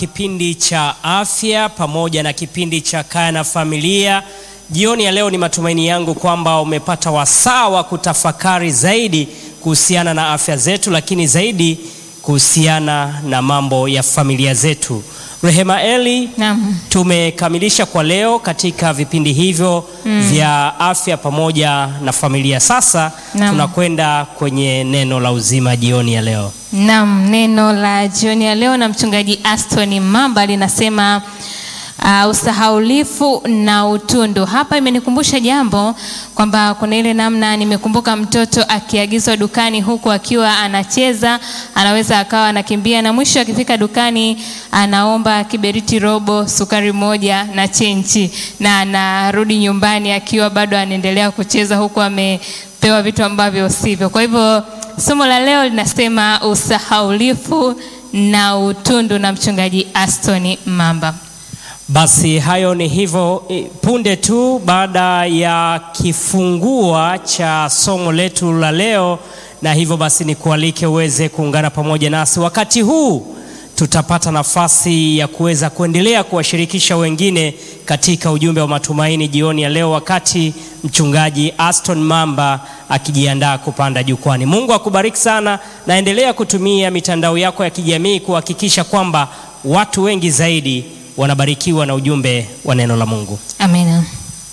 Kipindi cha afya pamoja na kipindi cha kaya na familia. Jioni ya leo ni matumaini yangu kwamba umepata wasaa wa kutafakari zaidi kuhusiana na afya zetu, lakini zaidi kuhusiana na mambo ya familia zetu. Rehema Eli, Naam. tumekamilisha kwa leo katika vipindi hivyo vya afya pamoja na familia. Sasa Naam. tunakwenda kwenye neno la uzima jioni ya leo. Naam, neno la jioni ya leo na mchungaji Aston Mamba linasema uh, usahaulifu na utundu. Hapa imenikumbusha jambo kwamba kuna ile namna, nimekumbuka mtoto akiagizwa dukani huku akiwa anacheza, anaweza akawa anakimbia na mwisho akifika dukani anaomba kiberiti robo, sukari moja na chenchi, na anarudi nyumbani akiwa bado anaendelea kucheza huku amepewa vitu ambavyo sivyo. Kwa hivyo somo la leo linasema usahaulifu na utundu na mchungaji Aston Mamba. Basi hayo ni hivyo eh, punde tu baada ya kifungua cha somo letu la leo, na hivyo basi nikualike uweze kuungana pamoja nasi wakati huu. Tutapata nafasi ya kuweza kuendelea kuwashirikisha wengine katika ujumbe wa matumaini jioni ya leo, wakati mchungaji Aston Mamba akijiandaa kupanda jukwani. Mungu akubariki sana, na endelea kutumia mitandao yako ya kijamii kuhakikisha kwamba watu wengi zaidi wanabarikiwa na ujumbe wa neno la Mungu. Amina.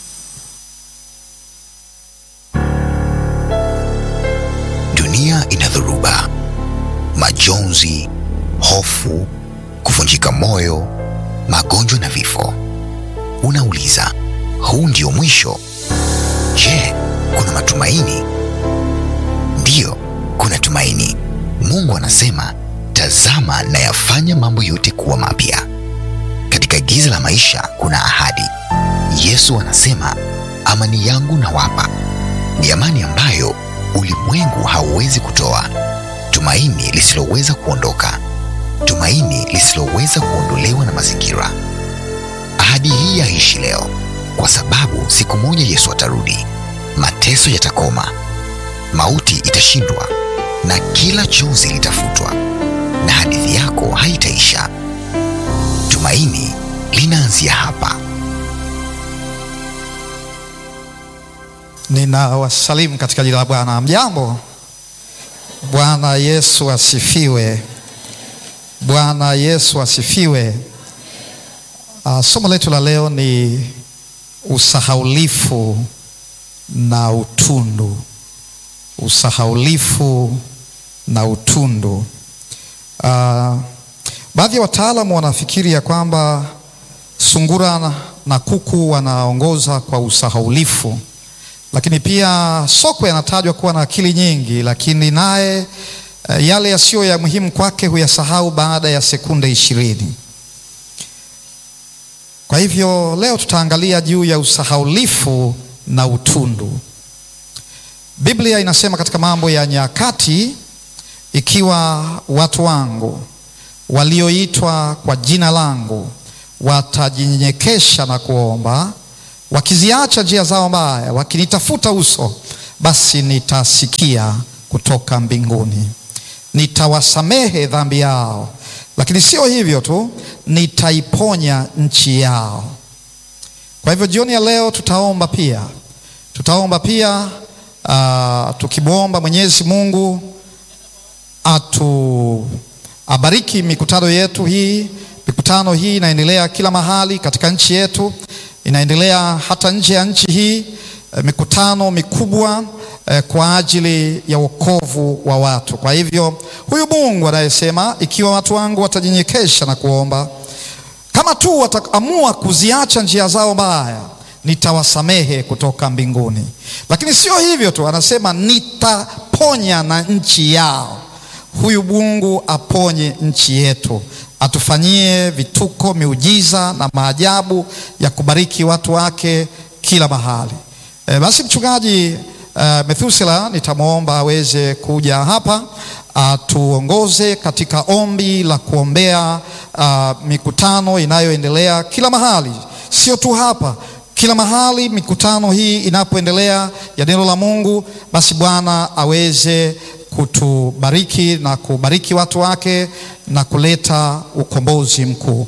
Dunia ina dhoruba, majonzi, hofu, kuvunjika moyo, magonjwa na vifo. Unauliza, huu ndio mwisho? Je, kuna matumaini? Ndiyo, kuna tumaini. Mungu anasema, tazama nayafanya mambo yote kuwa mapya. Katika giza la maisha kuna ahadi. Yesu anasema, amani yangu nawapa, ni amani ambayo ulimwengu hauwezi kutoa, tumaini lisiloweza kuondoka, tumaini lisiloweza kuondolewa na mazingira. Ahadi hii yaishi leo, kwa sababu siku moja Yesu atarudi, mateso yatakoma, mauti itashindwa, na kila chozi litafutwa, na hadithi yako haitaisha. Tumaini linaanzia hapa. Ninawasalimu katika jina la Bwana. Mjambo. Bwana Yesu asifiwe. Bwana Yesu asifiwe. Uh, somo letu la leo ni usahaulifu na utundu. Usahaulifu na utundu. Uh, baadhi ya wataalamu wanafikiri ya kwamba sungura na- na kuku wanaongoza kwa usahaulifu lakini pia sokwe anatajwa kuwa na akili nyingi, lakini naye eh, yale yasiyo ya muhimu kwake huyasahau baada ya sekunde ishirini. Kwa hivyo leo tutaangalia juu ya usahaulifu na utundu. Biblia inasema katika Mambo ya Nyakati, ikiwa watu wangu walioitwa kwa jina langu watajinyenyekesha na kuomba wakiziacha njia zao mbaya, wakinitafuta uso, basi nitasikia kutoka mbinguni, nitawasamehe dhambi yao, lakini sio hivyo tu, nitaiponya nchi yao. Kwa hivyo jioni ya leo tutaomba pia, tutaomba pia uh, tukimwomba Mwenyezi Mungu atu abariki mikutano yetu hii. Mikutano hii inaendelea kila mahali katika nchi yetu, inaendelea hata nje ya nchi hii, eh, mikutano mikubwa eh, kwa ajili ya wokovu wa watu. Kwa hivyo huyu Mungu anayesema ikiwa watu wangu watajinyenyekesha na kuomba, kama tu wataamua kuziacha njia zao mbaya, nitawasamehe kutoka mbinguni. Lakini sio hivyo tu, anasema nitaponya na nchi yao. Huyu Mungu aponye nchi yetu, atufanyie vituko, miujiza na maajabu ya kubariki watu wake kila mahali. E, basi mchungaji uh, Methusela nitamwomba aweze kuja hapa atuongoze katika ombi la kuombea uh, mikutano inayoendelea kila mahali, sio tu hapa kila mahali mikutano hii inapoendelea ya neno la Mungu, basi Bwana aweze kutubariki na kubariki watu wake na kuleta ukombozi mkuu.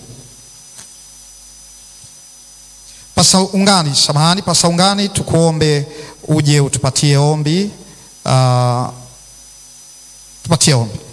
Pasa Ungani, samahani, Pasa Ungani, tukuombe uje utupatie ombi. Uh, tupatie ombi.